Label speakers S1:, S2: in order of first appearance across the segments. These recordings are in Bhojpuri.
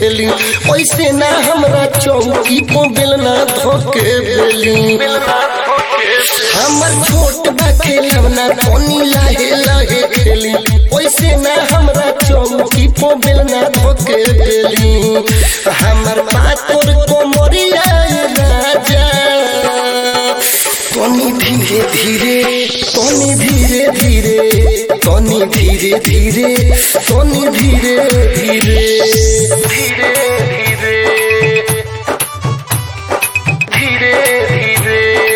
S1: खेली ऐसे ना हमरा चौकी को बेलना धोके बेली हमर छोट बा खेलना तोनी लाहे लाहे खेली ऐसे ना हमरा चौकी को बेलना धोके बेली हमर पातोर कोमरिया राजा तोनी धीरे धीरे तोनी धीरे धीरे तोनी धीरे धीरे तोनी धीरे धीरे धीरे धीरे धीरे धीरे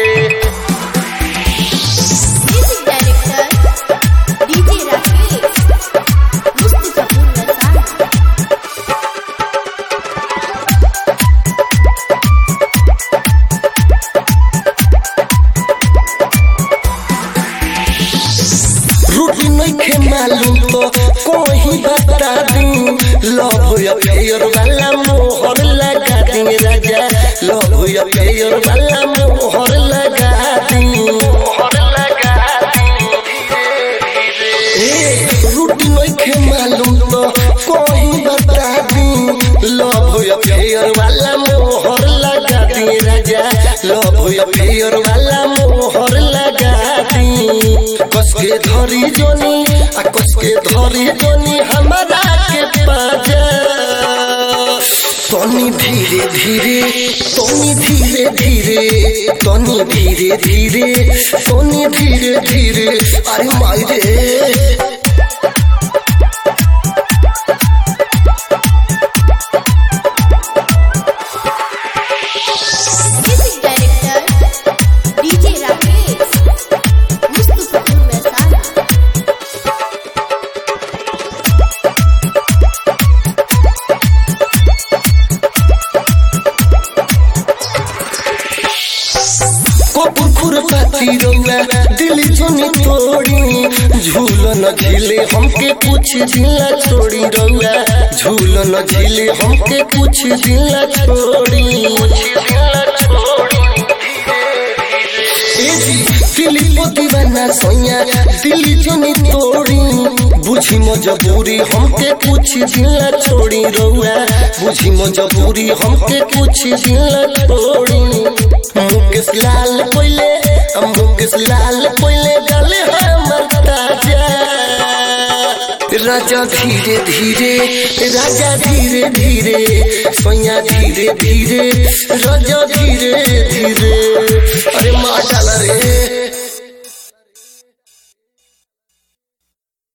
S2: Music director DJ Rakesh Mustafapur Rasana
S1: रूटी नइखे मालूम तो कोही बता दूं लव अफेयर वाला मोहर लगा दी राजा लव अफेयर वाला मोहर लगा दी मोहर लगा ए रूटी नइखे मालूम तो कोही बता दूं लव अफेयर वाला मोहर लगा दी राजा लव अफेयर वाला मोहर लगा दी कस के धरी जोनी आ कस के धरी जोनी हमारा के पाजा तनी धीरे धीरे तनी धीरे धीरे तनी धीरे धीरे तनी धीरे धीरे अरे माई रे
S2: Music director DJ Rakesh Mustafapur Rasana
S1: Kapoor पाती रौआ दिल जोनी तोड़ी झूलन झीले हमके कुछ दिला छोड़ी रौआ झूलन झीले हमके कुछ दिला छोड़ी ए जी दिल को दीवाना सोया दिल जोनी तोड़ी बुझी मजबूरी हमके कुछ दिला छोड़ी रौआ बुझी मजबूरी हमके कुछ दिला छोड़ी मुकेश लाल कोइले मुकेश लाल कोइले डाले हमर ताजा राजा धीरे धीरे राजा धीरे धीरे सोया धीरे धीरे राजा धीरे धीरे